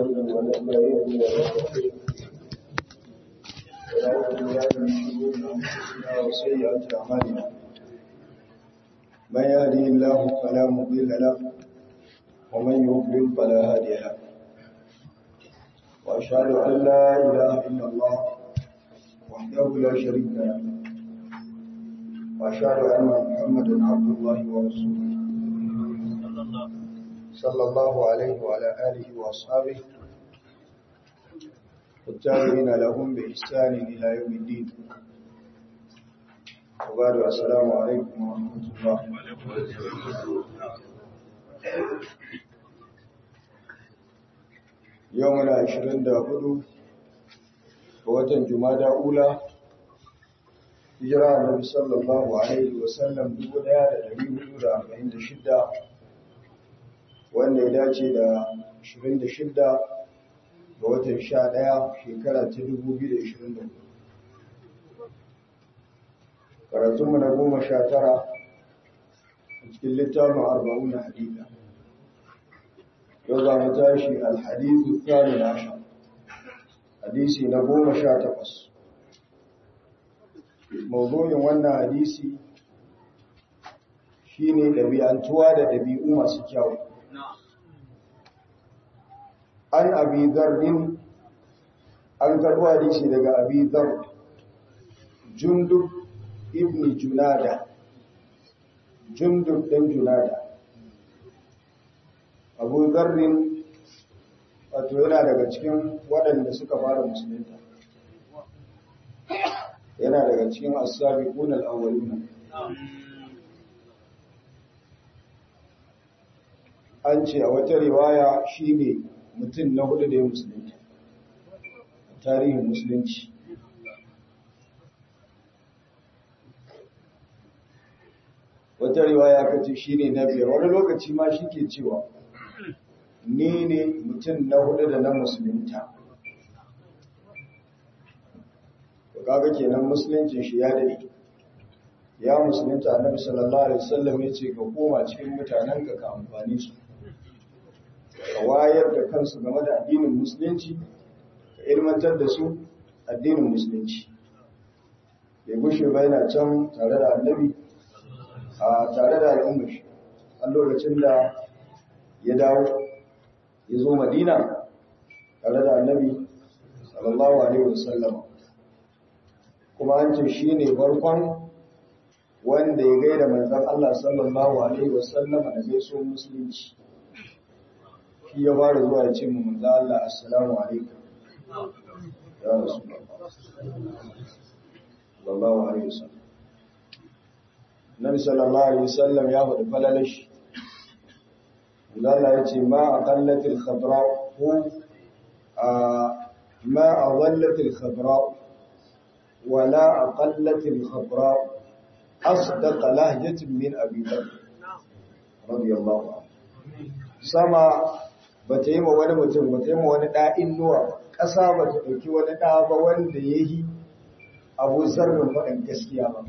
ونستعينه ونستعينه ونستغفره ونعوذ بالله من شرور انفسنا وسيئات اعمالنا من يهده الله فلا مضل له ومن يضلل فلا هادي له واشهد ان لا اله الا الله وحده لا شريك له واشهد ان محمدا عبد الله ورسوله صلى الله عليه وعلى اله واصحابه والتابعين لهم بإحسان إلى يوم الدين وبعد السلام عليكم ورحمة الله يومنا عشرين دابدو ووتن جمادى أولى hijira annabi sallallahu alaihi wasallam 1446 wanda ya dace da 26 ga watan 11 shekara ta 2024 karatunmu na goma sha tara a cikin littafin arba'un na hadita yau za mu tashi alhadithu tsari na asha hadisi na goma sha takwas mawzoyin wannan hadisi shine ɗabi'antuwa da ɗabi'u masu kyau an abi zarrin an karɓo hadisi daga abi zar jundub ibn junada jundub ɗan junada abu zarrin wato yana daga cikin waɗanda suka fara musulunta yana daga cikin asabi ƙunar awalina an ce a wata riwaya shi ne mutum na hudu da ya musulunci tarihin musulunci wata riwaya kace shi ne na biyar wani lokaci ma shi ke cewa ni ne mutum na hudu da na musulunta kaga kenan musulunci shi ya dade ya musulunta annabi sallallahu alaihi wasallam ya ce ka koma cikin mutanen ka ka amfani su ka wayar da kansu game da addinin musulunci ka ilmantar da su addinin musulunci ya gushe ba yana can tare da annabi a tare da al'ummar shi a lokacin da ya dawo ya zo madina tare da annabi sallallahu alaihi wasallam kuma an ce shi ne farkon wanda ya gaida manzan Allah sallallahu alaihi wasallama da gaiso musulunci shi ya fara zuwa ya ce mu manzo Allah assalamu alaikum ya rasulullah sallallahu alaihi wasallam Nabi sallallahu alaihi wasallam ya faɗi falalashi manzo Allah ya ce ma aqallatil khadra hu ma adallatil khadra ولا أقلت الخضراء أصدق لهجة من أبي بكر رضي الله عنه sama ba ta yi ma wani mutum ba ta yi ma wani ɗa'in nuwa ƙasa ba ta ɗauki wani ɗa ba wanda ya yi abu zarrin waɗin gaskiya ba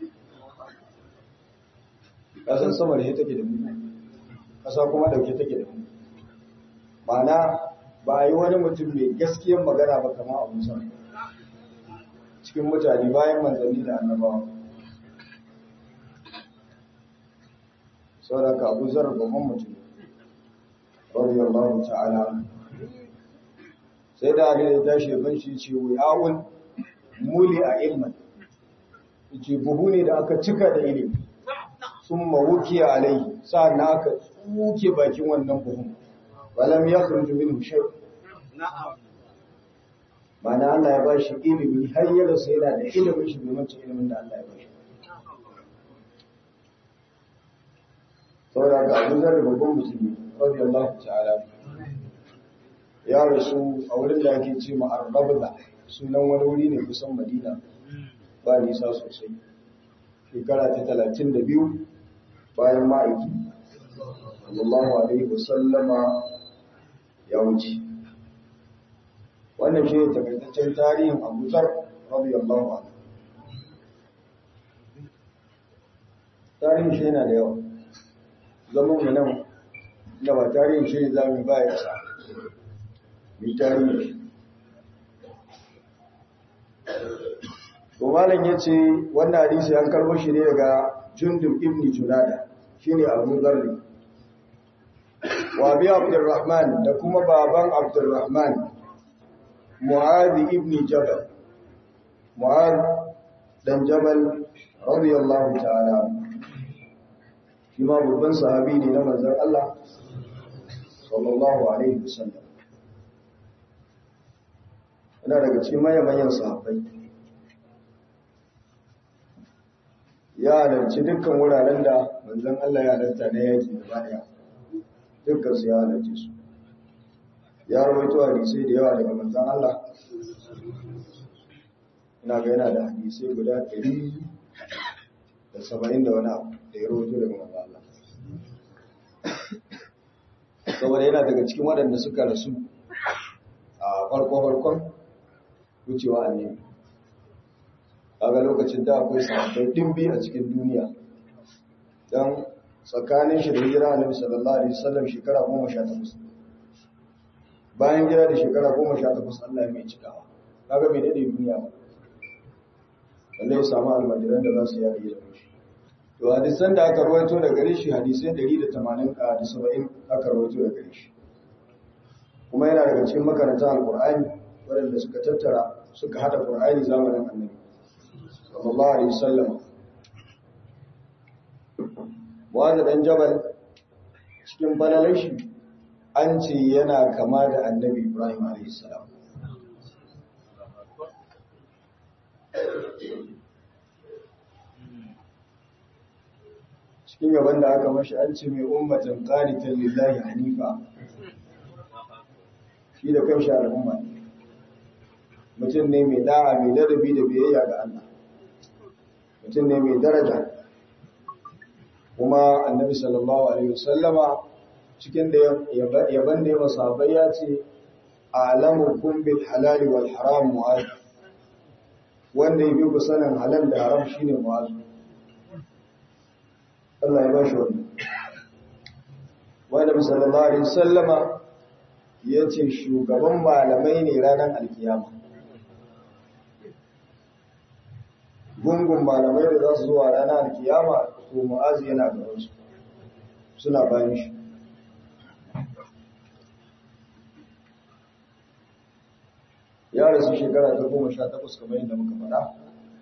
ƙasan sama da ya take da mu ƙasa kuma ɗauke take da mu ma'ana ba a yi wani mutum mai gaskiyan magana ba kama abu zarrin cikin mutane bayan manzanni da annabawa saboda abu zar babban mutum radiyallahu ta'ala sai da aka ya tashi ban shi ce wuyawun muli a ilman ce buhu ne da aka cika da ilimi sun mawuki alai sa'an na aka tsuke bakin wannan buhun walam ya kurju min shai Mana Allah ya ba shi ilimi har ya rasu yana da ilimin shi domin cin ilimin da Allah ya ba shi. Saboda ga Abu Zar babban musulmi, rabbi Allah ta'ala. Ya rasu a wurin da ake ce ma Arbabda, sunan wani wuri ne kusan Madina, ba nisa sosai. Shekara ta talatin da biyu bayan ma'aiki, sallallahu alaihi wasallama ya wuce. wannan shi ne takaitaccen tarihin abu zar radiyallahu anhu tarihin shi yana da yawa zaman mu nan da ba tarihin shi ne zamu ba ya sa mai tarihi to malam yace wannan hadisi an karbo shi ne daga Jundub ibn Junada shine Abu Dharr wa bi Abdurrahman da kuma baban Abdurrahman Mu'adh ibn Jabal Mu'adh dan Jabal radiyallahu ta'ala shi ma babban sahabi ne na manzon Allah sallallahu alaihi wasallam yana daga cikin manyan sahabbai ya halarci dukkan wuraren da manzon Allah ya halarta na yaki da baya dukkan su ya halarci su ya rawaito hadisai da yawa daga manzon Allah ina ga yana da hadisai guda ɗari da saba'in da wani abu da ya rawaito daga manzon Allah saboda yana daga cikin waɗanda suka rasu a farko-farkon wucewa annabi kaga lokacin da akwai sahabbai dimbi a cikin duniya dan tsakanin shi da hijira annabi sallallahu alaihi wasallam shekara 18 bayan gida da shekara 18 Allah mai cikawa kaga bai dade duniya ba Allah ya samu almajiran da za su yi da shi to hadisan da aka rawaito da gare shi hadisai 180 da 70 aka rawaito da gare shi kuma yana daga cikin makarantar alqur'ani waɗanda suka tattara suka hada qur'ani zamanin annabi sallallahu alaihi wasallam wanda dan jabal cikin balalan shi an ce yana kama da annabi ibrahim alaihi salam cikin gaban da aka mashi an ce mai ummatan qanitan lillahi hanifa shi da kanshi al'umma mutum ne mai da'a mai ladabi da biyayya ga Allah mutum ne mai daraja kuma annabi sallallahu alaihi wasallama cikin da yaban da ya masahabai ya ce alamukum bil halali wal haram mu'az wanda yabi ku sanin halal da haram shine mu'az Allah ya bashi wannan wanda sallallahu alaihi wasallama yace shugaban malamai ne ranar alkiyama gungun malamai da za su zuwa ranar alkiyama to mu'azi yana gabansu suna bayan shi ya rasu shekara ta goma sha takwas kamar yadda muka faɗa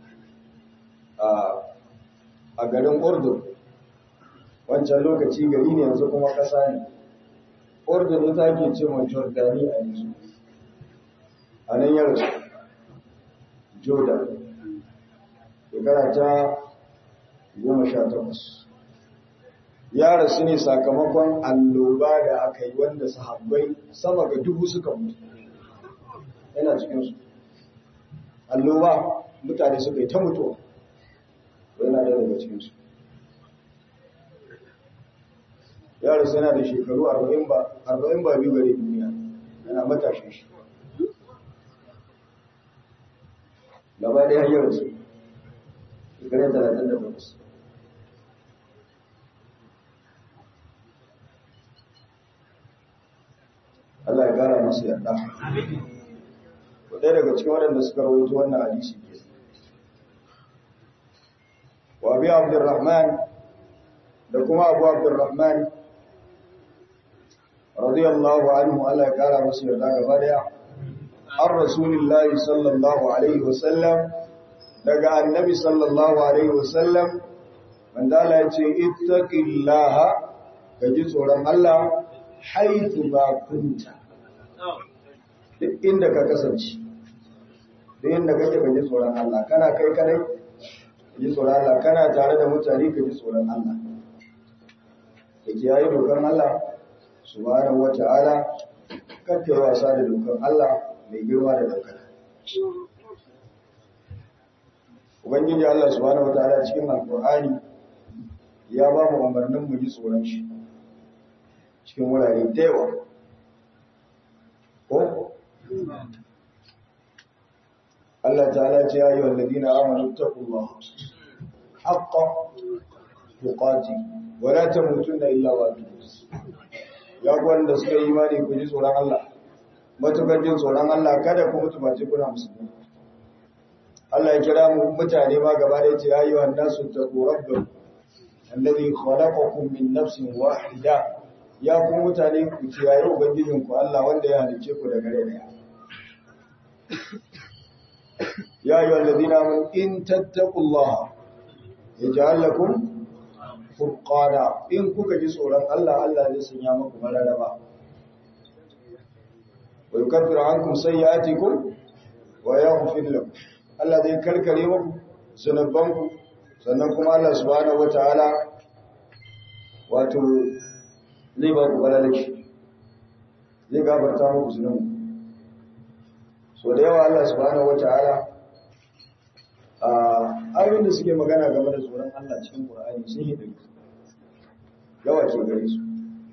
a garin urdun wancan lokaci gari ne yanzu kuma ƙasa ne urdun ita ke ce mai jordani a yanzu a nan ya rasu jordan shekara ta goma sha takwas ya rasu ne sakamakon alloba da aka yi wanda sahabbai sama ga dubu suka mutu yana cikinsu alloba mutane suka yi ta mutuwa yana da daga cikinsu ya rasu yana da shekaru arba'in ba biyu gare duniya yana matashin shi gaba da ya rasu shekarar talatin da takwas Allah ya gara masu yarda ɗaya daga cikin waɗanda suka rawaito wannan hadisi ke wa bi abdurrahman da kuma abu abdurrahman radiyallahu anhu Allah ya kara masu yarda gaba daya an rasulillahi sallallahu alaihi wasallam daga annabi sallallahu alaihi wasallam wanda Allah ya ce ittaqillaha ka ji tsoron Allah haitu ba kunta duk inda ka kasance duk inda kake ka ji tsoron Allah kana kai kadai ka ji tsoron Allah kana tare da mutane ka ji tsoron Allah ka kiyaye dokar Allah subhanahu wata'ala kar ka yi wasa da dokar Allah mai girma da daukaka Ubangiji Allah subhanahu wataala cikin Alƙur'ani ya ba mu umarnin mu ji tsoron shi cikin wurare da yawa. Ko? Allah ta'ala ce ya yi walladina amanu taqullaha haqqa tuqati wa la tamutunna illa wa antum Ya ku wanda suka yi imani ku ji tsoron Allah matukar jin tsoron Allah kada ku mutu ba ce kuna musulmi Allah ya kira mu mutane ma gaba da yace ayyuhan nasu taqu rabbakum alladhi khalaqakum min nafsin wahida ya ku mutane ku kiyaye ubangijin ku Allah wanda ya halice ku daga rai daya ya ayyuhal ladina amanu in tattaqullaha yaj'al lakum furqana in kuka ji tsoron Allah Allah zai sanya muku mararaba wa yukaffiru ankum sayyi'atikum wa yaghfir lakum Allah zai karkare muku zunubanku sannan kuma Allah subhanahu wataala wato zai ba ku balalaki zai gafarta muku zunubi so da yawa Allah subhanahu wataala a ayoyin da suke magana game da tsoron Allah cikin Qur'ani sun yi dake yawa ke gare su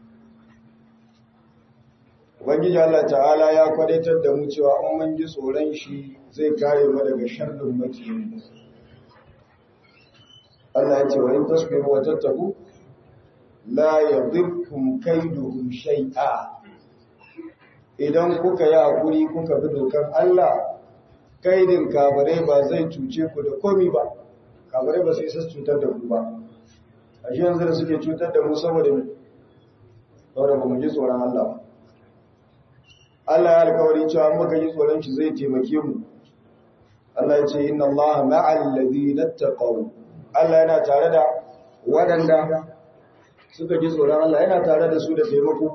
Ubangiji Allah ta'ala ya kwadaitar da mu cewa an mun ji tsoron shi zai kare mu daga sharrin makiyin Allah ya ce wa in tasbihu wa tattaku la yadhirkum kaiduhum shay'a idan kuka yi hakuri kuka bi dokar Allah kaidin kafirai ba zai cuce ku da komi ba kafirai ba sai isa cutar da ku ba a shi yanzu da suke cutar da mu saboda mu saboda ba mu ji tsoron Allah ba Allah ya alkawari cewa muka ji tsoron shi zai taimake mu Allah ya ce inna Allah ma'al ladina taqaw Allah yana tare da waɗanda suka ji tsoron Allah yana tare da su da taimako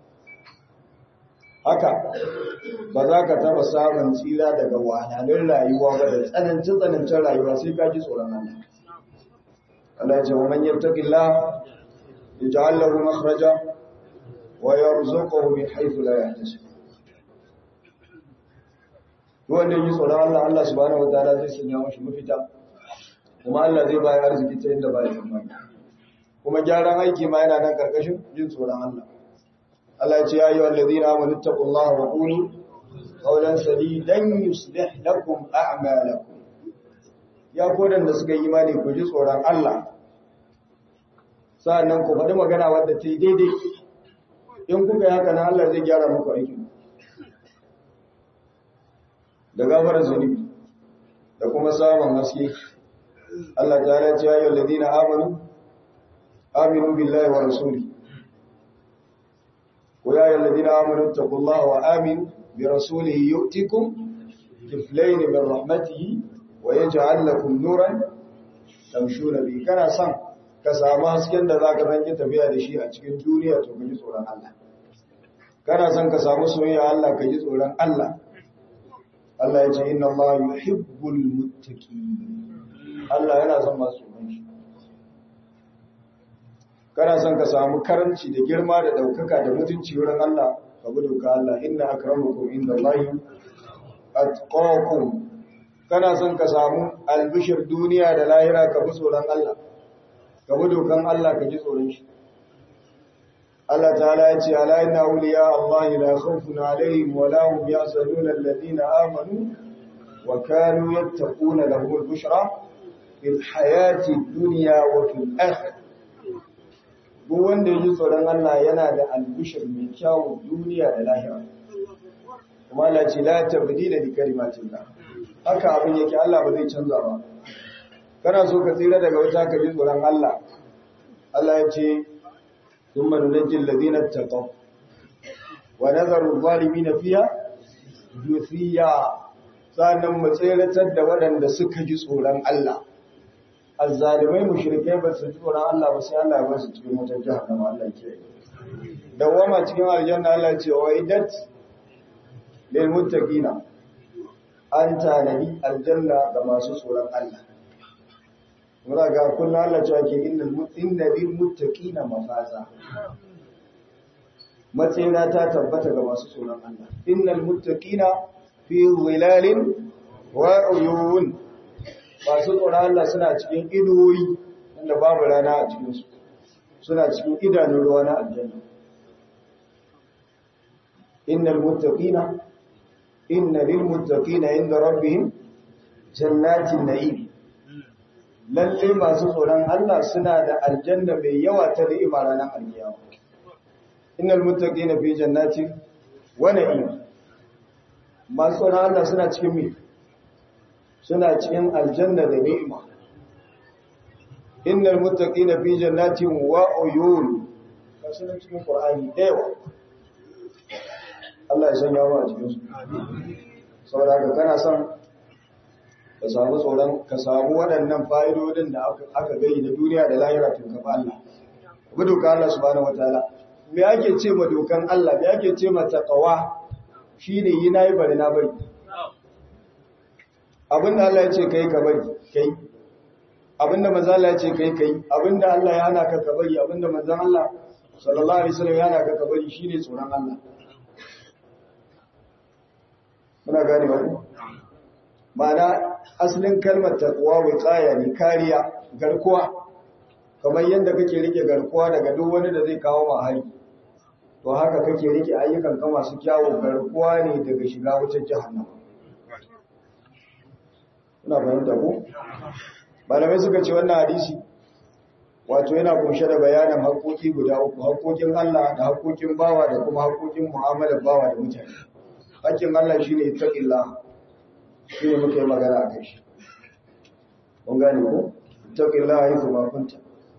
haka ba za ka taba samun tsira daga wahalhalun rayuwa ba da tsanancin tsanancin rayuwa sai ka ji tsoron Allah Allah ya ce wa man yattaqillah yaj'al lahu makhraja wa yarzuquhu min haythu la yahtasib wanda yi tsoron Allah Allah subhanahu wataala zai sanya mashi mafita kuma Allah zai bayar arziki ta inda ba ya tsammani kuma gyaran aiki ma yana nan karkashin jin tsoron Allah Allah ya ce ya yi wallazina amanu taqullaha wa qulu qawlan sadidan yuslih lakum a'malakum ya kodan da suka yi imani ku ji tsoron Allah sa'annan ku faɗi magana wadda ta yi daidai in kuka yi haka na Allah zai gyara muku aikin da gafarar zunubi da kuma samun haske Allah ta halatta ya yi ladina amanu aminu billahi wa rasuli ko ya yi ladina amanu taqullaha wa aminu bi rasulihi yu'tikum kiflayn min rahmatihi wa yaj'al lakum nuran tamshuna bi kana san ka samu hasken da zaka ranke tafiya da shi a cikin duniya to ka ji tsoron Allah kana san ka samu soyayya Allah ka ji tsoron Allah Allah ya ce inna Allah yuhibbul muttaqin Allah yana son masu tsoron shi kana son ka samu karanci da girma da daukaka da mutunci wurin Allah ka bi doka Allah inna akramakum indallahi atqakum kana son ka samu albishir duniya da lahira ka bi tsoron Allah ka bi dokan Allah ka ji tsoron shi Allah ta'ala ya ce ala inna awliya Allah la khawfun alaihim wa la hum yahzanun alladhina amanu wa kanu yattaquna lahum al-bushra fil hayati dunya wa fil akhirah duk wanda ya ji tsoron Allah yana da albishir mai kyau duniya da lahira kuma Allah ce la tabdila li kalimatillah haka abin yake Allah ba zai canza ba kana so ka tsira daga wata ka ji tsoron Allah Allah ya ce ثم ننجي الذين اتقوا ونذر الظالمين فيها جثيا sannan mu tseratar da waɗanda suka ji tsoron Allah azzalimai mushrikai ba su ji tsoron Allah ba sai Allah ya ba su cikin wutar jahannama Allah ke dawama cikin aljanna Allah ce wa idat lil muttaqina an tanadi aljanna ga masu tsoron Allah muna ga kullum Allah cewa ke inna lil muttaqina mafaza matsayina ta tabbata ga masu tsoron Allah innal muttaqina fi zilalin wa uyun masu tsoron Allah suna cikin inuwoyi wanda babu rana a cikin su suna cikin idanun ruwa na aljanna innal muttaqina inna lil muttaqina inda rabbihim jannatin na'im lalle masu tsoron Allah suna da aljanna mai yawa ta ni'ima ranar alkiyama innal muttaqina fi jannatin wa na'im masu tsoron Allah suna cikin me suna cikin aljanna da ni'ima innal muttaqina fi jannatin wa uyun kasu cikin qur'ani dayawa Allah ya sanya mu a cikin su saboda haka kana son ka samu tsoron ka samu waɗannan fa'idodin da aka gani na duniya da lahira tun kafa Allah bi doka Allah subhanahu wataala me ake ce ma dokan Allah me ake ce ma taqwa shine yi nayi bari na bari abinda Allah ya ce kai ka bari kai abinda manzo Allah ya ce kai kai abinda Allah ya hana ka ka bari abinda manzo Allah sallallahu alaihi wasallam ya hana ka ka bari shine tsoron Allah muna gane wani ma'ana asalin kalmar taqwa wiqaya ne kariya garkuwa kamar yadda kake rike garkuwa daga duk wani da zai kawo ma hari to haka kake rike ayyukan ka masu kyawu garkuwa ne daga shiga wutar jahannama ina fahimta ko malamai suka ce wannan hadisi wato yana kunshe da bayanin haƙoƙi guda uku haƙoƙin Allah da haƙoƙin bawa da kuma haƙoƙin mu'amalar bawa da mutane haƙƙin Allah shine taqillah shine muke magana akai shi kun gane ko taqillah haythu ma kunta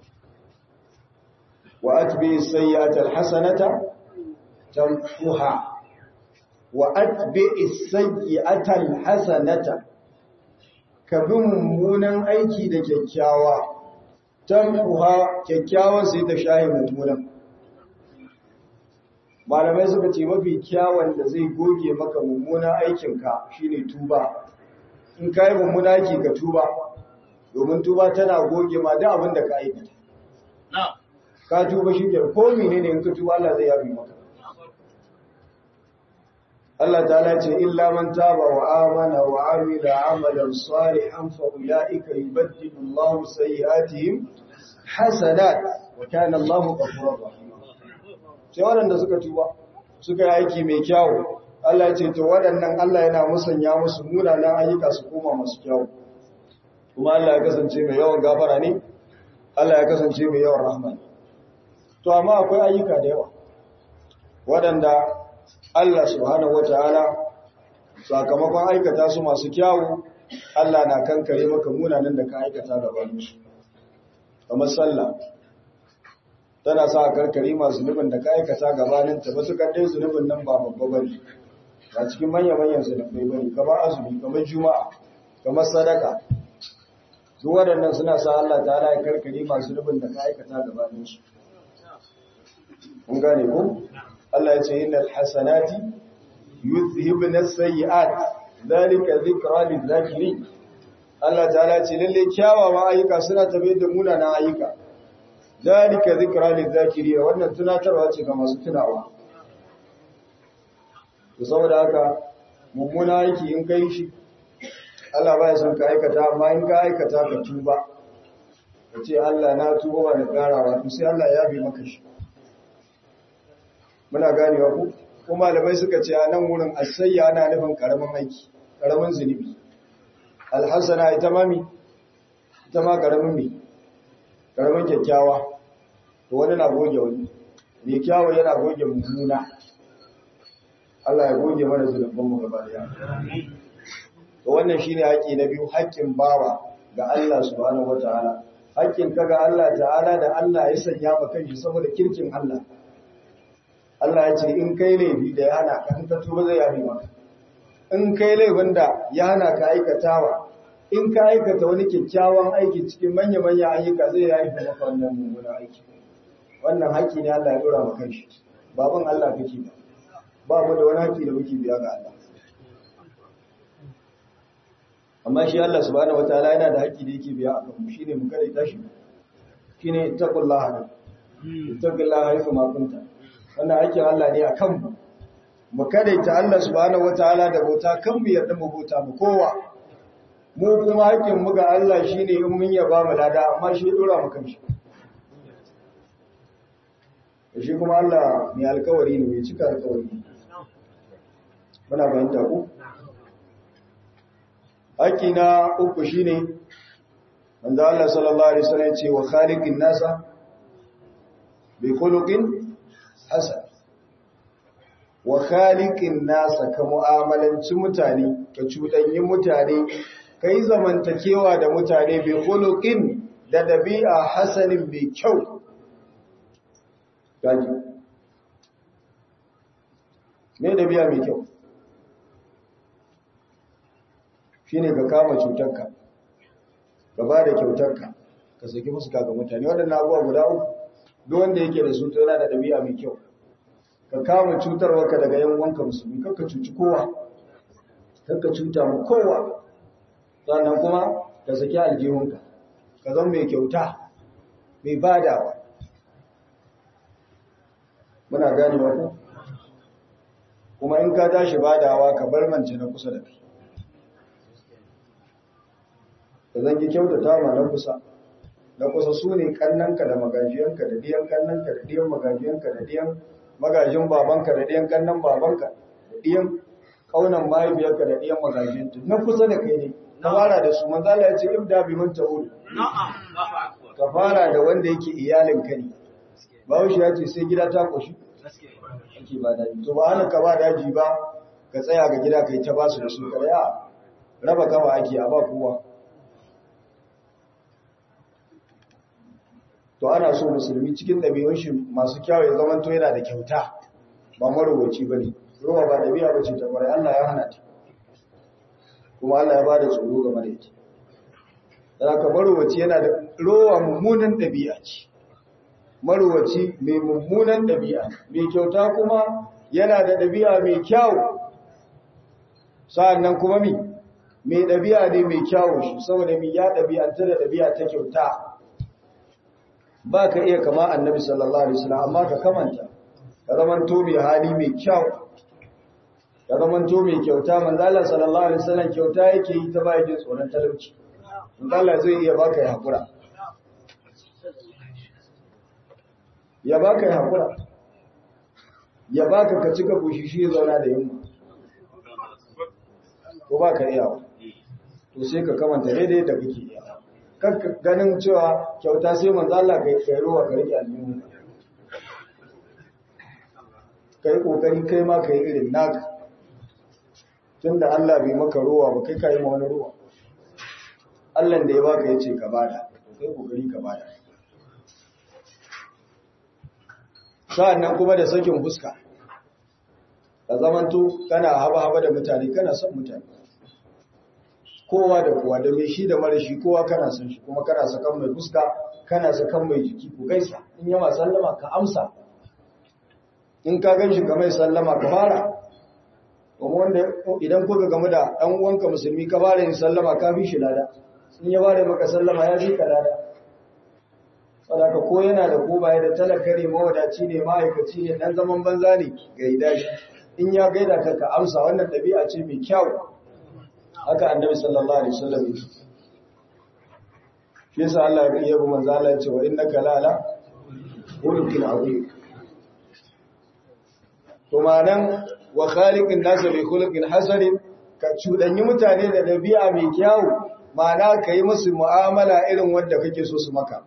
wa atbi as-sayyi'ata al-hasanata tamhuha wa atbi as-sayyi'ata al-hasanata ka bi mummunan aiki da kyakkyawa tamhuha kyakkyawan sai ta shahi mummunan malamai suka ce mafi kyawun da zai goge maka mummunan aikinka shine tuba in ka yi mummunan aiki ka tuba domin tuba tana goge ma da abin da ka aikata ka tuba shi ke ko mene ne in ka tuba Allah zai yafi maka Allah ta'ala ce illa man taba wa amana wa amila amalan salihan fa ulaika yubaddilu Allahu sayyi'atihim hasanat wa kana Allahu ghafurur rahim sai waɗanda suka tuba suka yi aiki mai kyawu Allah ya ce to waɗannan Allah yana musanya musu munanan ayyuka su koma masu kyawu kuma Allah ya kasance mai yawan gafara ne Allah ya kasance mai yawan rahma ne to amma akwai ayyuka da yawa waɗanda Allah subhanahu wataala sakamakon aikata su masu kyawu Allah na kankare maka munanan da ka aikata gaban su kamar sallah tana sa karkare masu zunubin da ka aikata gabanin ta ba su kaddai zunubin nan ba babba bane ba cikin manyan manyan zunubai bane kamar azumi kamar juma'a kamar sadaka duk waɗannan suna sa Allah ta'ala ya karkare masu zunubin da ka aikata gabanin su kun gane ko Allah ya ce innal hasanati yuzhibna as-sayyi'at zalika dhikra lil-zakirin Allah ta'ala ce lalle kyawawan ayyuka suna tabe da munanan ayyuka zalika zikra lizakiri wannan tunatarwa ce ga masu tunawa to saboda haka mummuna aiki in kai shi Allah baya son ka aikata amma in ka aikata ka tuba ka ce Allah na tuba ba da karawa to sai Allah ya bi maka shi muna ganewa ku kuma malamai suka ce a nan wurin asayya ana nufin karamin aiki karamin zunubi alhassana ita mami ita ma karamin mi karamin kyakkyawa to wani na goge wani mai kyawo yana goge mummuna Allah ya goge mana zulubban mu gaba daya to wannan shine haƙi na biyu haƙƙin bawa ga Allah subhanahu wataala haƙƙin ka ga Allah ta'ala da Allah ya sanya maka shi saboda kirkin Allah Allah ya ce in kai laifi da ya hana ka in ka tuba zai yafi maka in kai laifin da ya hana ka aikatawa in ka aikata wani kyakkyawan aiki cikin manya-manya ayyuka zai ya yi maka wannan mummunan aiki wannan haƙƙi ne Allah ya dora maka shi baban Allah kake ba ba mu da wani haƙƙi da muke biya ga Allah amma shi Allah subhanahu wataala yana da haƙƙi da yake biya a kanmu shine mu kada tashi shine taqullaha da taqullaha haythu ma kunta wannan haƙƙin Allah ne a kanmu mu kada ta Allah subhanahu wataala da bauta kan mu yarda mu bauta mu kowa mu kuma hakkin mu ga Allah shine in mun yaba mu lada amma shi dora mu kanshi shi kuma Allah mai alkawari ne mai cika alkawari muna bayanta ku hakki na uku shine wanda Allah sallallahu alaihi wasallam ce wa khaliqin nasa bi khuluqin hasan wa khaliqin nasa ka mu'amalanci mutane ka cuɗanyi mutane ka yi zamantakewa da mutane bai khuluqin da dabi'a hasanin mai kyau gaji me dabi'a mai kyau shine ka kama cutarka ka ba da kyautarka ka saki fuska ga mutane waɗannan abubuwa guda uku duk wanda yake da su to yana da dabi'a mai kyau ka kama cutarwarka daga yan wanka musulmi kakka cuci kowa kakka cuta mu kowa sannan kuma ka saki aljihunka ka zama mai kyauta mai badawa muna ganewa ku kuma in ka tashi badawa ka bar mance na kusa da kai ka zangi kyautata ma na kusa na kusa su ne kannanka da magajiyanka da diyan kannanka da diyan magajiyanka da diyan magajin babanka da diyan kannan babanka da diyan kaunan mahaifiyarka da diyan magajiyanta na kusa da kai ne ka fara da su manzala ya ce ibda bi man ta'ud ka fara da wanda yake iyalin ka ne bahaushe ya ce sai gida ta koshi ake ba daji to ba hana ka ba daji ba ka tsaya ga gida kai ta basu da su kada ya raba gaba ake a ba kowa to ana so musulmi cikin ɗabi'un shi masu kyawu ya zama to yana da kyauta ba marowaci ba ne rowa ba ɗabi'a ba ce ta kwarai Allah ya hana ta kuma Allah ya ba da tsoro game da ita da ka marowaci yana da rowa mummunan ɗabi'a ce marowaci mai mummunan ɗabi'a mai kyauta kuma yana da ɗabi'a mai kyawu sa'annan kuma mi mai ɗabi'a ne mai kyawu shi saboda mi ya ɗabi'anta da ɗabi'a ta kyauta ba ka iya kama annabi sallallahu alaihi wasallam amma ka kamanta ka zamanto mai hali mai kyau ka zamanto mai kyauta manzo Allah sallallahu alaihi wasallam kyauta yake yi ta bayan tsoron talauci manzo Allah zai iya baka ya hakura ya baka ya hakura ya baka ka cika bushishi ya zauna da yunwa ko baka iya to sai ka kamanta daidai da kake iya ganin cewa kyauta sai manzo Allah kai kai ruwa ka rike aljihu kai kokari kai ma kai irin naka tunda Allah bai maka ruwa ba kai kai ma wani ruwa Allah da ya baka yace ka bada kai kokari ka bada sa'annan kuma da sakin fuska ka zamanto kana haba haba da mutane kana son mutane kowa da kowa da mai shi da mara shi kowa kana son shi kuma kana sakan mai fuska kana sakan mai jiki ku gaisa in yama sallama ka amsa in ka gan shi ga mai sallama ka fara kuma wanda idan kuka gamu da ɗan uwanka musulmi ka fara yin sallama ka fi shi lada in ya fara maka sallama ya fi ka lada saboda ko yana da ko baya da talaka ne mawadaci ne ma'aikaci ne dan zaman banza ne gaida shi in ya gaida ka ka amsa wannan ɗabi'a ce mai kyau haka annabi sallallahu alaihi wasallam yake shi yasa Allah ya yi manzo Allah ya ce wa innaka la ala khuluqin azim to manan wa khaliqin nas bi khuluqin hasan ka cudanyi mutane da dabi'a mai kyau ma'ana kai musu mu'amala irin wanda kake so su maka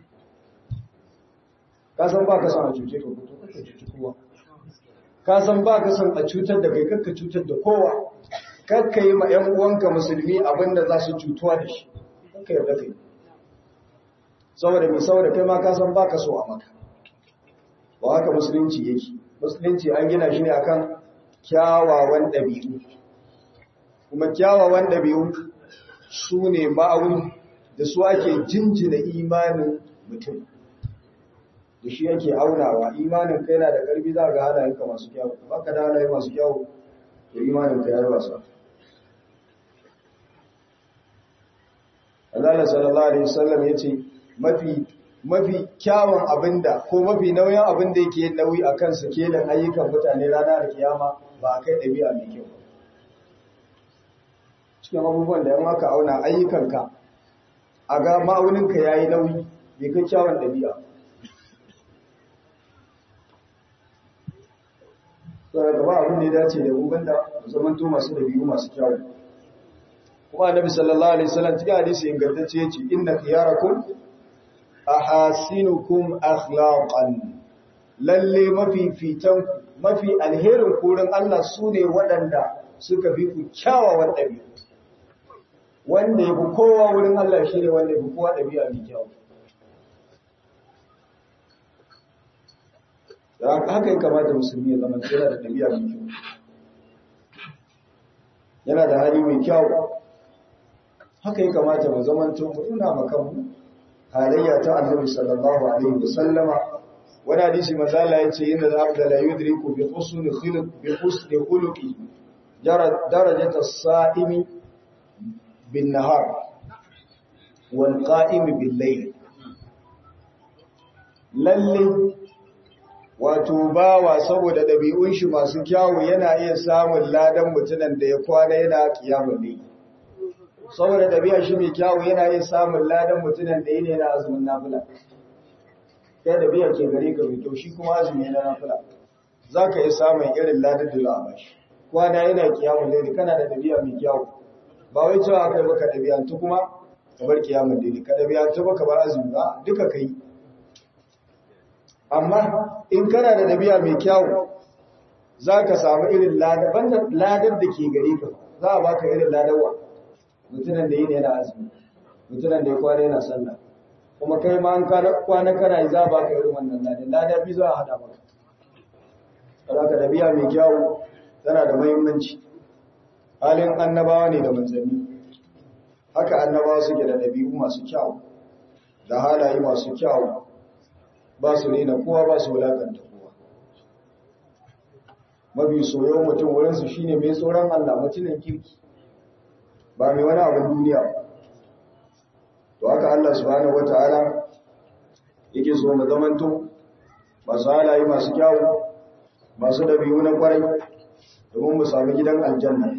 ka san ba ka san a cuce ka to kake cuci kowa ka san ba ka san a cutar da kai kakka cutar da kowa kakka yi ma 'yan uwanka musulmi abinda za su cutuwa da shi kakka yarda kai saboda mai saboda kai ma ka san ba ka so a maka ba haka musulunci yake musulunci an gina shi ne akan kyawawan ɗabi'u kuma kyawawan ɗabi'u su ne ma'auni da su ake jinjina imanin mutum da shi yake aunawa imanin kai na da ƙarfi za ga halayenka masu kyawu ba ka da halaye masu kyawu to imanin ka ya yi wasa Allah sallallahu alaihi wasallam yace mafi mafi kyawun abinda ko mafi nauyin abinda yake yin nauyi akan sakelin ayyukan mutane ranar kiyama ba a kai ɗabi'a mai kyau cikin abubuwan da yan aka auna ayyukanka a ga ma'auninka ya yi nauyi bai kai kyawun ɗabi'a saboda gaba abin da ya dace da gugun da zamanto masu ɗabi'u masu kyawun kuma annabi sallallahu alaihi wasallam cikin hadisi ingantacce yace inna khiyarakum ahasinukum akhlaqan lalle mafifitan mafi alherin kurin Allah su ne waɗanda suka fi ku kyawawan ɗabi'u wanda ya fi kowa wurin Allah shi ne wanda ya fi kowa ɗabi'a mai kyau haka ya kamata musulmi ya zama yana da ɗabi'a mai kyau yana da hali mai kyau haka ya kamata mu zama to mu nuna makanmu halayya ta annabi sallallahu alaihi wasallama wani hadisi mazala ya ce inda za da la yudriku bi husni khuluq bi husni khuluqi darajata as-sa'imi bin nahar wal qa'imi bil layl lalle wato bawa saboda dabi'un shi masu kyawu yana iya samun ladan mutunan da ya kwana yana kiyamul layl saboda dabi'a shi mai kyawu yana iya samun ladan mutunan da yana yana azumin nafila kai da biya ke gare ka mai shi kuma azumi na nafila za ka yi samun irin ladar da za a bashi kwana yana kiyamun laili kana da dabi'a mai kyawu ba wai cewa aka yi baka dabi'antu kuma ka bar kiyamun laili ka dabi'antu baka bar azumi ba duka kai amma in kana da dabi'a mai kyawu za ka samu irin ladar banda ladar da ke gare ka za a baka irin ladarwa mutunan da yi ne yana azumi mutunan da ya kwana yana sallah kuma kai ma an kwana kana yi za ba ka irin wannan ladan lada bi za a hada maka saboda dabi'a mai kyawu tana da muhimmanci halin annabawa ne da manzanni haka annabawa suke da dabi'u masu kyawu da halaye masu kyawu ba su rena kowa ba su wulakanta kowa mafi soyon mutum wurinsu shine mai tsoron Allah mutumin kirki ba mai wani abin duniya ba to haka Allah subhanahu wataala yake so mu zamanto masu halaye masu kyawu masu dabi'u na kwarai domin mu sami gidan aljanna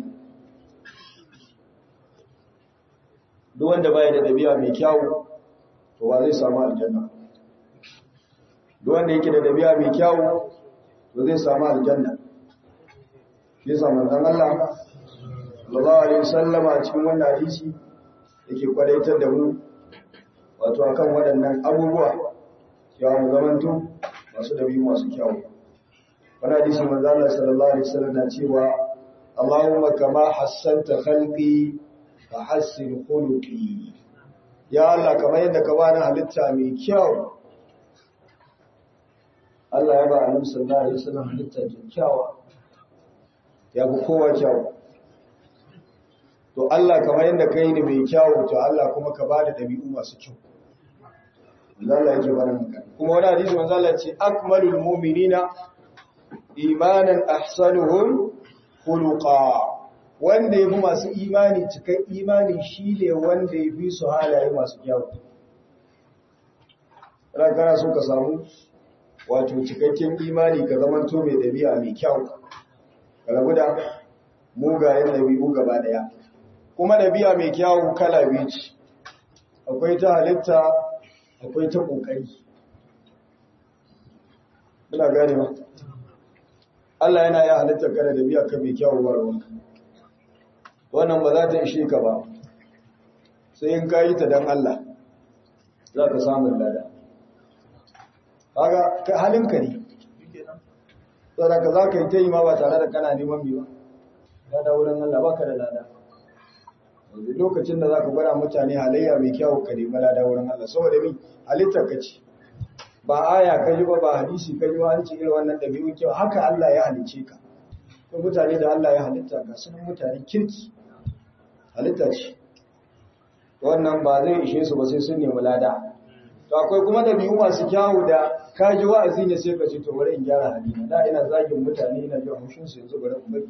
duk wanda baya da dabi'a mai kyawu to ba zai samu aljanna duk wanda yake da dabi'a mai kyawu to zai samu aljanna shi yasa manzon Allah sallallahu alaihi wasallama a cikin wannan hadisi yake kwadaitar da mu wato akan waɗannan abubuwa cewa mu zamanto masu dabi masu kyawu wani hadisi manzo Allah sallallahu alaihi wasallam na cewa Allahumma kama hassanta khalqi fa hassin khuluqi ya Allah kamar yadda ka bani halitta mai kyau Allah ya ba Annabi sallallahu alaihi wasallam halitta kyakkyawa ya fi kowa kyau to Allah kamar yadda kai ni mai kyau to Allah kuma ka bada dabi'u masu kyau Allah yake bada maka kuma wani hadisi manzo Allah ce akmalul mu'minina imanan ahsanuhum khuluqa wanda yafi masu imani cikan imani shine wanda yafi su halaye masu kyau ran kana so ka samu wato cikakken imani ka zama to mai dabi'a mai kyau ka rabu da mugayen dabi'u gaba daya kuma dabi'a mai kyau kala biyu ce akwai ta halitta akwai ta ƙoƙari. Ina gane ba. Allah yana ya halittar kada da biya ka mai kyawun warwanka. Wannan ba za ta ishe ka ba, sai in ka yi ta don Allah za ka samun lada. Kaga halinka ne. Saboda za ka yi ta yi ma ba tare da kana neman biyu ba. Lada wurin Allah ba ka da lada. lokacin da za ka gwada mutane halayya mai kyau ka nemi lada wurin Allah saboda mi halittar ka ce ba aya ka ji ba ba hadisi ka ji ba an ce irin wannan ɗabi'un kyau haka Allah ya halice ka ko mutane da Allah ya halitta ga sunan mutane kirki halitta ce wannan ba zai ishe su ba sai sun nemi lada to akwai kuma ɗabi'u masu kyawu da ka ji wa'azi ne sai ka ce to bari in gyara halina da ina zagin mutane ina jin haushin su yanzu bari in bari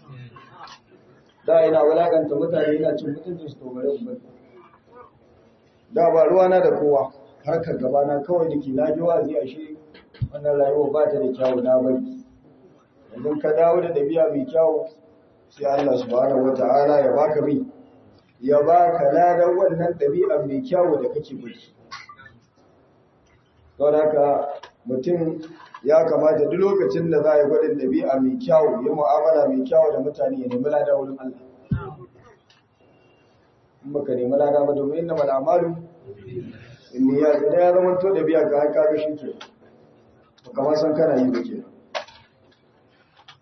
da ina wulakanta mutane ina cin mutuncin su tobare ubangi da ba ruwana da kowa harkar gabana kawai da ke na ji wazi a shi wannan rayuwa ba ta da kyawu na bari yanzu ka dawo da ɗabi'a mai kyawu sai Allah subhanahu wata'ala ya baka mi ya baka ladan wannan ɗabi'a mai kyawu da kake bari don haka mutum ya kamata duk lokacin da za a yi gwadin ɗabi'a mai kyawu ya mu'amala mai kyawu da mutane ya nemi lada wurin Allah. In baka nemi lada ba domin inna mala amalu in ya idan ya zama to ɗabi'a ka haka ga shi ke ba kamar san kana yi ba ke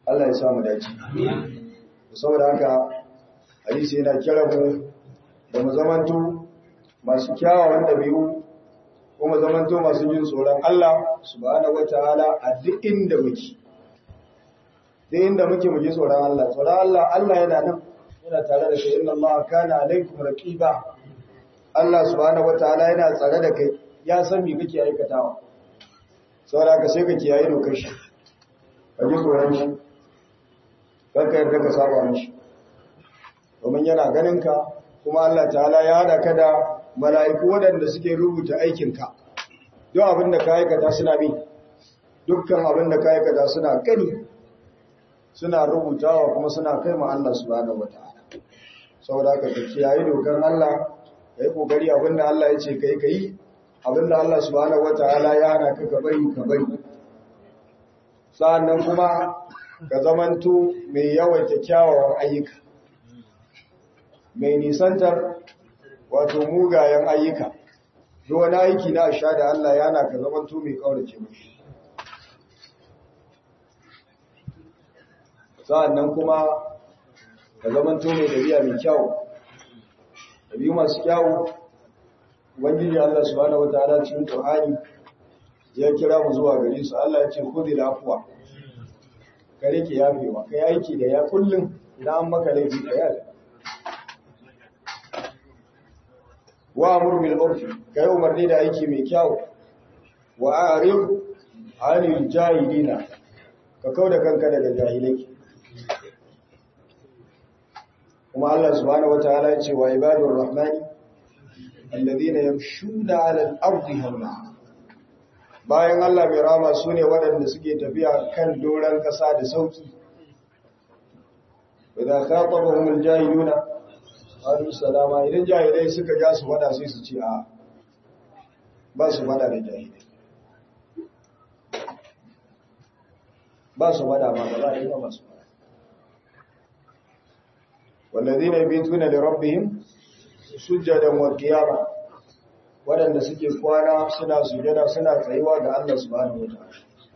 Allah ya samu dace saboda haka hadisi yana kira mu da mu zamanto masu kyawawan dabi'u kuma zamanto masu jin tsoron Allah subhanahu wataala a duk inda muke duk inda muke mu ji tsoron Allah tsoron Allah Allah yana nan yana tare da kai inna Allah kana alaikum raqiba Allah subhanahu wataala yana tsare da kai ya san me kake aikatawa saboda ka sai ka kiyaye dokar shi ka ji tsoron shi kar ka yarda ka saba mishi domin yana ganin ka kuma Allah ta'ala ya hada ka da mala'iku waɗanda suke rubuta aikinka duk abin da ka aikata suna bi dukkan abin da ka aikata suna gani suna rubutawa kuma suna kai ma Allah subhanahu wataala saboda ka kiyaye dokar Allah ka yi kokari abinda Allah ya ce kai kai abinda Allah subhanahu wataala ya hana ka ka bari ka bari sa'annan kuma ka zamanto mai yawaita kyawawan ayyuka mai nisantar wato mugayen ayyuka duk wani aiki na sha da Allah ya hana ka zamanto mai kaurace mashi sa'annan kuma ka zamanto mai dabi'a mai kyau dabi'u masu kyau ubangiji Allah subhanahu wataala cikin Qur'ani ya kira mu zuwa gare su Allah ya ce khudil afwa ka rike yafewa kai aiki da ya kullum idan an maka laifi ka yafe wa amur bil urfi kai umarni da aiki mai kyau wa a'rid 'anil jahilina ka kauda kanka daga jahilai kuma Allah subhanahu wataala ya ce wa ibadur rahmani alladhina yamshuna 'ala al-ardi hawna bayan Allah mai rama su ne waɗanda suke tafiya kan doron ƙasa da sauki idan khatabahum al-jahiluna qalu salama idan jahilai suka ja su wada sai su ce a ba su wada da jahilai ba su wada ba ba za a yi ba su wada والذين يبيتون لربهم سجدا وقياما waɗanda suke kwana suna sujada suna tsayuwa ga Allah subhanahu wataala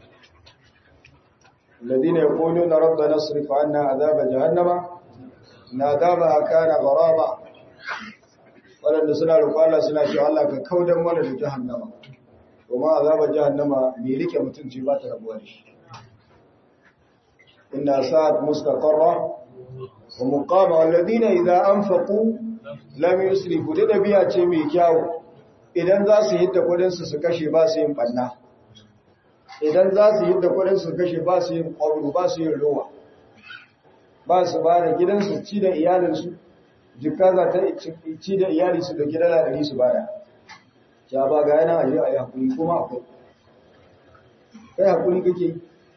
alladhina yaquluna rabbana asrif 'anna 'adhaba jahannama inna 'adhabaha kana gharaba waɗanda suna roƙon Allah suna cewa Allah ka kaudan mana da jahannama kuma azaba jahannama me rike mutum ce ba ta rabuwa da shi inna sa'at mustaqarra wa muqama alladhina idza anfaqu lam yusrifu da dabi'a ce mai kyau idan za su hidda kudinsu su kashe ba su yin banna idan za su hidda kudinsu su kashe ba su yin ƙwaru ba su yin rowa ba su ba da gidansu ci da iyalinsu jika za ta ci da iyalinsu da gidan ladari su bada ya ba ga yana aje a yi haƙuri kuma akwai kai haƙuri kake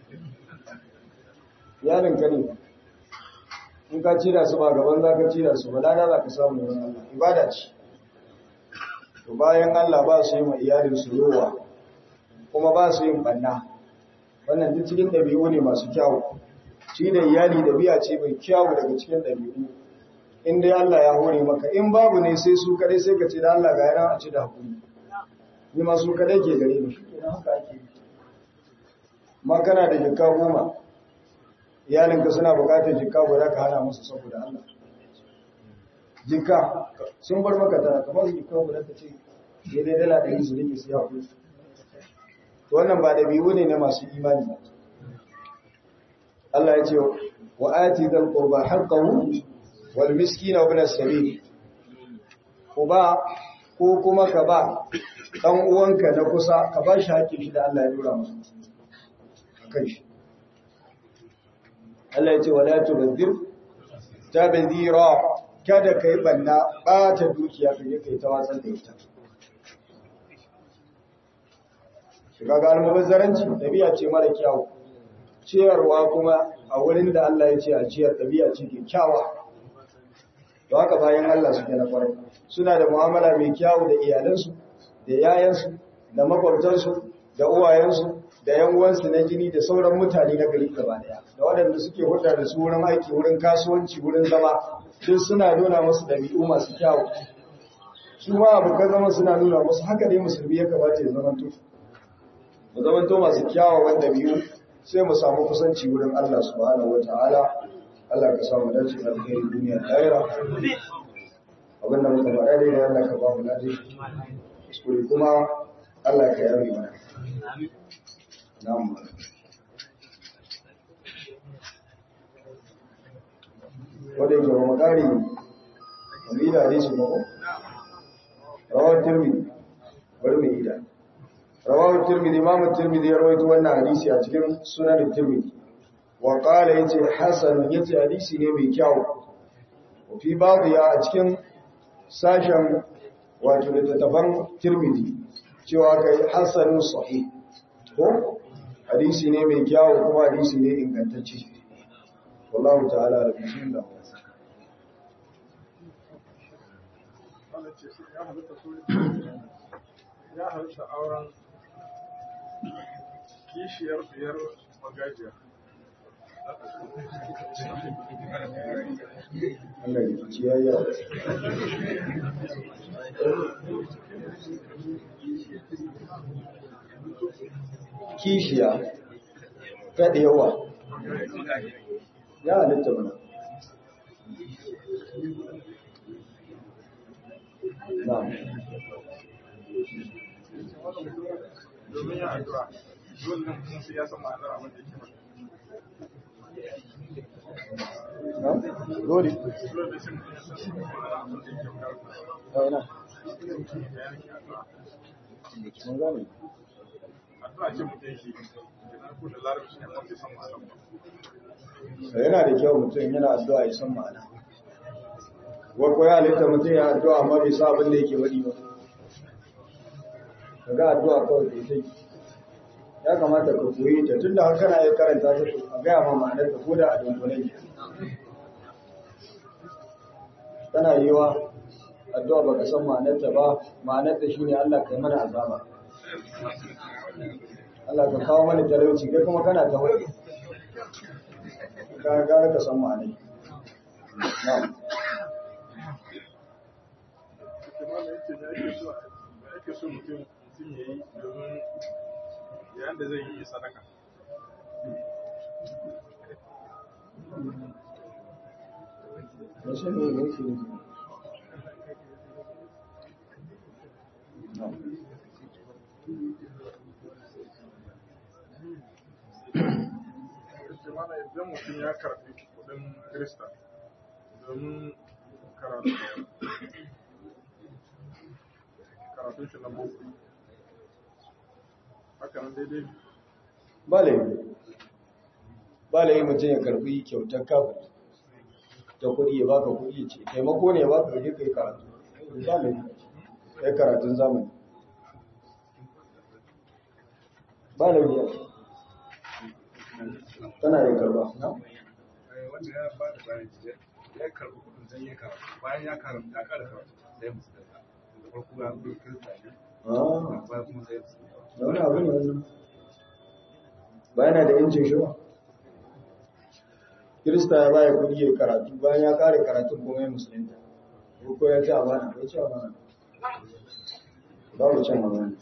iyalinka ne in ka ci da su ba gaban za ka ci da su ba lada za ka samu wurin Allah ibada ce to bayan Allah ba su yi ma iyalinsu rowa kuma ba su yin banna wannan duk cikin ɗabi'u ne masu kyawu shi da iyali ɗabi'a ce mai kyawu daga cikin ɗabi'u in dai Allah ya hore maka in babu ne sai su kadai sai ka ce da Allah ga yana a ci da hakuri ni ma su kadai ke gare ni shikenan haka ake ma kana da jikka goma iyalinka suna buƙatar jikka guda ka hana musu saboda Allah jikka sun bar maka tara kamar su jikka guda ta ce daidai dala ɗari su rike su yawa to wannan ba ɗabi'u ne na masu imani Allah ya ce wa ati dal qurba haqqahu wal miskina wa ibn as-sabil ko ba ko kuma ka ba dan uwanka na kusa ka ba shi haƙƙin shi da Allah ya dora masa akan shi Allah ya ce wala tubadhir tabdhira kada kai banna ɓata dukiya ka yi kai ta wasan da ita shiga ga almubazzaranci ɗabi'a ce mara kyawu ciyarwa kuma a wurin da Allah ya ce a ciyar ɗabi'a ce kyakkyawa da haka bayan Allah suke na kwarai suna da mu'amala mai kyawu da iyalansu da yayansu da makwabtansu da uwayensu da yan uwansu na jini da sauran mutane na gari gaba daya da waɗanda suke hulɗa da su wurin aiki wurin kasuwanci wurin zama duk suna nuna musu ɗabi'u masu kyawu su ma abokan zama suna nuna musu haka ne musulmi ya kamata ya zamanto mu zamanto masu kyawawan ɗabi'u sai mu samu kusanci wurin Allah subhanahu wataala Allah ka samu dace da alheri duniya da lahira abin da muka faɗa dai Allah ka ba mu lafiya kuskure kuma Allah ka yabe mana na'am wanda yake wa makari wani da hadisi ba ko rawar tirmidhi bari mu ida rawar tirmidhi imam tirmidhi ya rawaito wannan hadisi a cikin sunan tirmidhi wa qala yace hasan yace hadisi ne mai kyau fi babu ya a cikin sashen wato littattafan tirmidhi cewa kai hasanun sahih ko hadisi ne mai kyau kuma hadisi ne ingantacce wallahu ta'ala da bismillah ya halitta auren kishiyar biyar magajiya Allah ya ci yayi yawa kishiya ta da yawa ya halitta mana na'am domin ya addu'a dole ne mutum sai ya san ma'anar abin da yake na'am dole faɗi dole ne sai mutum ya san ma'anar abin da yake faɗi a ina da yake addu'a mun gane addu'a ce mutum yake kenan ko da larabci ne wanda ya san ma'anar ba yana da kyau mutum yana addu'a ya san ma'ana wa ko ya halitta mutum ya addu'a amma bai sa abin da yake wadi ba kaga addu'a kawai da sai ya kamata ka koyi ta tunda har kana iya karanta ta to a gaya ma ma'anar ta koda a dunkule ne tana yiwa addu'a baka san ma'anar ta ba ma'anar ta shine Allah kai mana azaba Allah ka kawo mana talauci kai kuma kana ta wani ka gara ka san ma'anai na'am kuma da yake da ake so da ake so mutum mutum ya yi domin yayin da zai yi sadaka Wasu ne ne yake nufi? Na'am. yake mana idan mutum ya karɓi kuɗin Kirista domin karatu karatun shi na boko haka nan daidai Ba laifi. Ba laifi mutum ya karbi kyautar kafin ta kuɗi ya baka kuɗi ya ce, taimako ne ya baka kaje kai karatu. Ba laifi. Kai karatun zamani. Ba laifi ya ce. Tana yin karba. na? wanda ya ba da bayan jiya ya karɓi kuɗin don ya karatu bayan ya karatu ya ƙara karatu sai musu da da farko ya zo kirista ne Ah, bayan kuma sai musu da wani abu ne wannan. Ba yana da yancin shi ba. Kirista ya baya kuɗi ya yi karatu bayan ya kare karatun kuma ya musulunta. Ko ko ya ci amana, ya ci amana. Babu cin amana.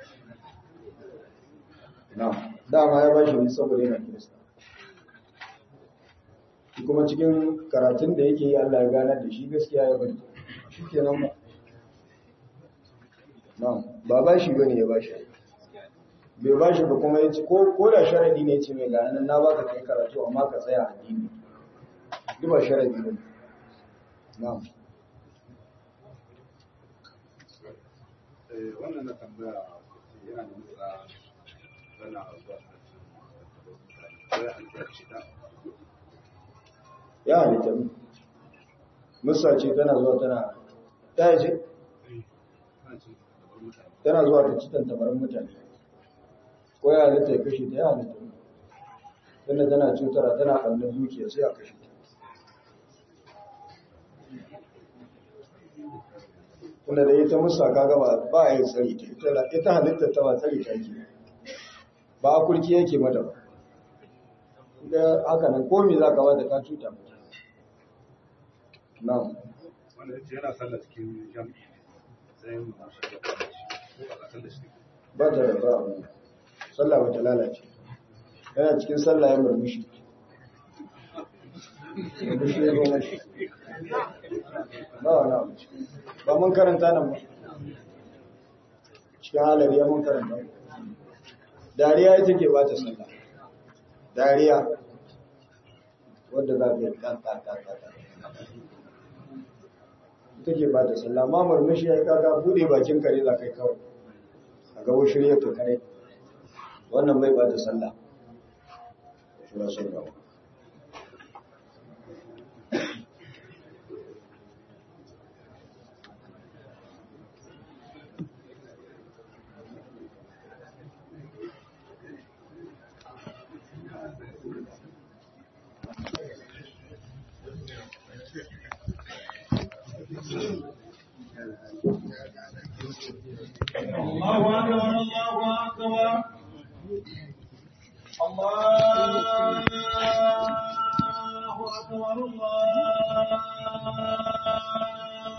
Na, dama ya ba shi ne saboda yana Kirista. Shi kuma cikin karatun da yake yi Allah ya ganar da shi gaskiya ya bari. Shi kenan ba. Na, ba ba shi bane ya ba shi. bai ba shi ba kuma ya ce ko ko da sharadi ne ce mai ga nan na baka kai karatu amma ka tsaya a dini duk ba sharadi ne na'am Eh, wannan na tambaya yana da matsala tana zuwa sai an tsarki ta ya halitta mu musa ce tana zuwa tana ta ce ana cin gaban mutane tana zuwa ta cikin tabarin mutane ko ya halitta ya kashe ta ya halitta mu tana tana cutara tana kallon dukiya sai a kashe ta tunda da ita musa kaga ba ba a yi tsari ta ita ita halitta ta ba tsari ta ke ba a kurki yake mata ba da haka nan komi za ka bada ka cuta mata na'am wanda ya ce yana sallah cikin jami'i sai mu na shi da kuma shi ko ba sallah shi ba ta da ba abu sallah ba ta lalace yana cikin sallah ya murmushi murmushi ya zo mashi ba wani abu ba mun karanta nan ba cikin halar ya mun karanta dariya ita ke ba ta sallah dariya wadda za ka yi kakakakaka ita ke ba ta sallah ma murmushi ya yi kaka bude bakin kare za ka yi kawai a gabo shirya ka kare wannan bai ba ta sallah shi ba sun gaba الله أكبر الله أكبر الله أكبر الله